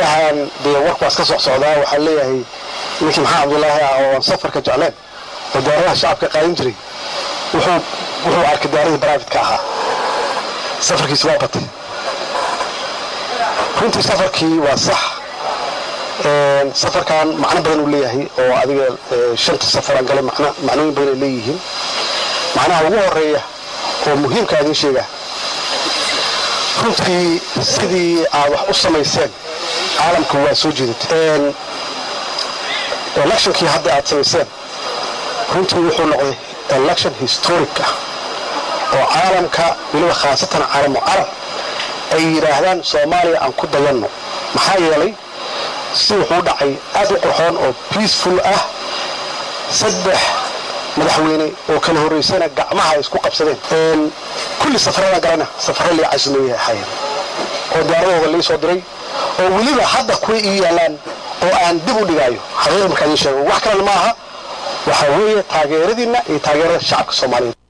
baryahan dee warku waa iska soc socdaa waxaa leeyahay ninkii maxamed cabdulaahi ah oo aan safarka jecleen oo diyaaradaha shacabka qaadin jiray wuxuu wuxuu arkay diyaaradii baraafitka ahaa safarkiisi waa batay runtii safarkii waa sax safarkan macno badan uu leeyahay oo adiga shanta safaraan galay macnooyin badan ay leeyihiin macnaha ugu horeeya oo muhiimka idin sheega runtii sidii aad wax u samayseen caalamka waa soo jeedatay electionkii hadda aad samayseen runtii wuxuu noqday election historic ah oo caalamka weliba khaasatan caalamu carab ay yidhaahdaan soomaaliya aan ku dayanno maxaa yeelay si wuxuu dhacay aad u qurxoon oo peaceful ah saddex madaxweyne oo kala horraysana gacmaha ay isku qabsadeen kulli safarada galana safare lii casimeeyay ahaayeen oo diyaaradooda lii soo diray oo weliba hadda kuwa ii yaalaan oo aan dib u dhigaayo xaqiiqa markaa idiin sheego wax kalena ma aha waxaa weeye taageeradiinna iyo taageerada shacabka soomaaliyeed